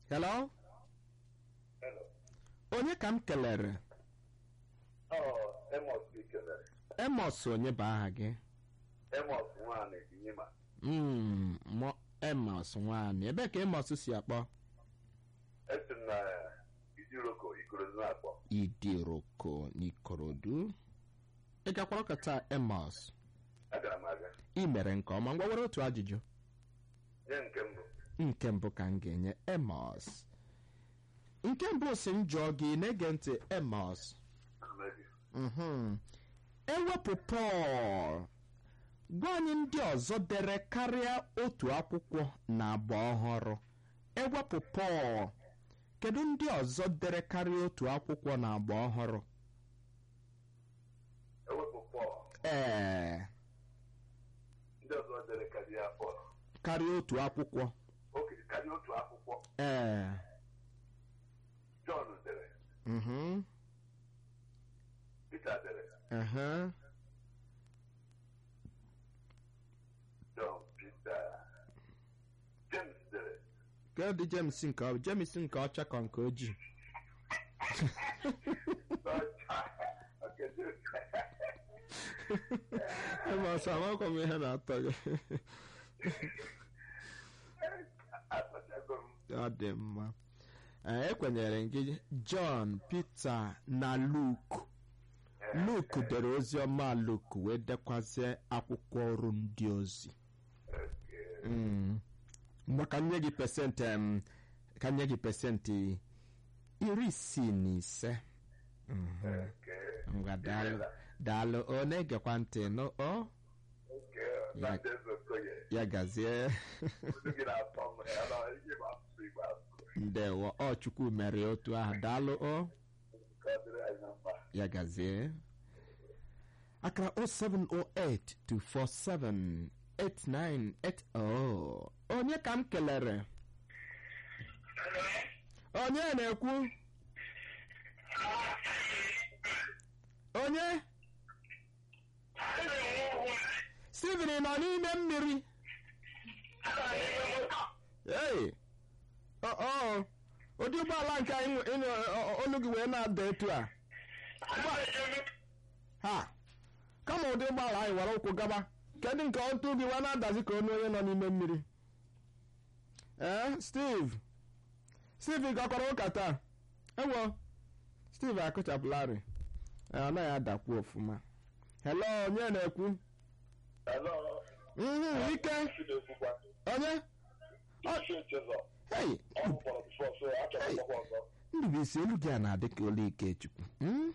hello Hello. onye ka m kelere Ọ Emos gị kelere. emos onye bụ aha gị Emos nwaanyị Inyima. Mm, mọ emos nwaanyị ebee ka emos si akpọ Esi m na Ijiroko Ikorodu na-akpọ. idiroko n'ikorodu ị gakwara ụka taa emos Agara m aga. ị mere nke ọma ngwa were otu ajụjụ Nye nke mbụ. nke mbụ ka m ga-enye emos nke mbụ si m jụọ gị na-ege ntị emos Amebi. Mhm. ewepụ pọl gwa anyị ndị ọzọ dere karịa otu akwụkwọ na agba ọhụrụ ewepụ pọl kedu ndị ọzọ dere karịa otu akwụkwọ na agba ọhụrụ Ewepụ Pọl. ee Ndị ọzọ dere karịa Pọl. karịa otu akwụkwọ Oke karịa otu akwụkwọ. ee Jọn dere. mhm, Pita dere. aha, Jọn Pita. James dere. kedu james nke ọ james nke ọcha ka nke ojii Okay, James. Emos, amakwa m ihe na-atọ gị Atachago m. ọ dị mma Ee, ekwenyere m gị John Peter na Luke Luke dere ozi ọma Luke wee dekwazie akwụkwọ ọrụ ndị ozi Mm. mgbe ka nye gị pesentị em, ka nye gị pesentị iri isii na ise Mhm. Okay. ngwa daalụ daalụ ọ na-egekwa ntị nụ ọ Okay. Na Jesu Okoye. ya gazie Olu gị na-atọ m. Ya na ihe ma asụsụ Igbo asụ. ndewo ọ chukwu mere otu ahụ daalụ ọ Ka ọ dịrị anyị na mma. ya gazie akara 0708 247 8980 onye ka m kelere onye na-ekwu onye Steven ị nọ n'ime mmiri ei ọ ọ, ụdị ụgbọala nke anyị nwe- ịnụ ọ- ọ- olu gị wee na-ada etu a ha kama ụdị ụgbọala anyị were ụkwụ gaba kedụ nke otu gị wee na-adazi ka onye onye nọ n'ime mmiri ee steve steve ị gakwara ụka taa ewo steve akụchapụlarị Ee, ọ naghị adakwu ọfụma hello onye na-ekwu Hello. Mhm, ike Isi na-ekwukwa. onye Isi echezọ. hey Ọ hụkwara bifọ so achọrọ Hey. ịgbakwa ọzọ. ndụbụisi elu gị a na-adị ka olu ikechukwu Hmm?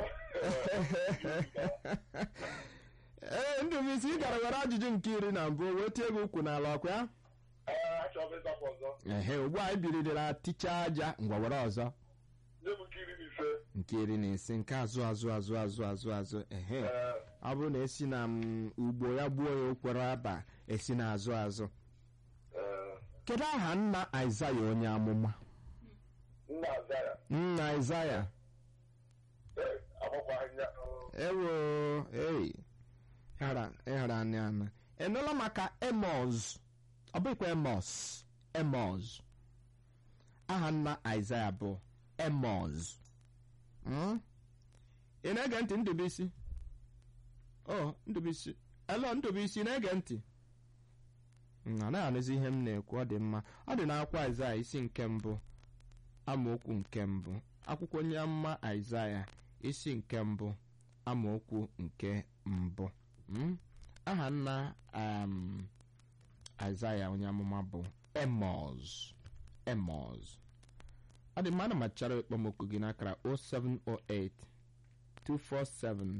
ee ndụbụisi ị gara were ajụjụ nke iri na mbụ wee tie gị ukwu n'ala ọkwa ya Ee, achọrọ m ịzakwa ọzọ. ehe ugbu a ibirila ticha aja ngwa were ọzọ Nye m nke iri na ise. nke iri na ise nke azụ azụ azụ azụ azụ azụ ehe Ee, ọ bụrụ na esi na m, ugbo ya gbuo ya okwere aba esi na azụ azụ ee, kedu aha nna aịzaya onye amụma nna Azaya. nna aịzaya Ee, agbakwa anya. ewo ei ịhara ịhara anya ana enụla maka emos ọ bụghịkwa emos emos aha nna aịzaya bụ emos Hmm? ị na-ege ntị ndụbụisi o ndụbụisi elo ndụbụisi na-ege ntị Mm, anaghị anụzi ihe m na-ekwu ọ dị mma ọ dị n'akwụkwọ aịzaya isi nke mbụ amaokwu nke mbụ akwụkwọ onye amụma aịzaya isi nke mbụ amaokwu nke mbụ Mm? aha nna um, aịzaya onye amụma bụ emos emos ọ dị mma ana machara ekpomọkụ gị n'akara 0708 247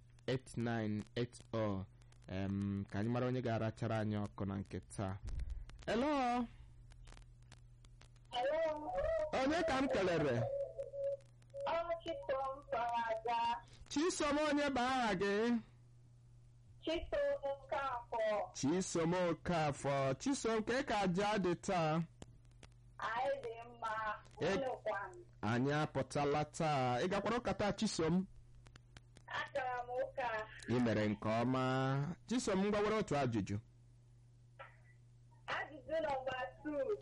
8980 em, ka anyị mara onye ga-arachara anyị ọkụ na nke taa elo onye ka m kelere Chisom Faraja, chisom onye bụ aha gị Chisom Nkafọ, chisom okafọ chisom ka ka aja dị taa anyị dị mma, Eh. ụlọkwan. anyị apụtala taa ị gakwara ụka taa chisom Agara m ụka, ị mere nke ọma chisom ngwa were otu ajụjụ ajụjụ nọmba 2.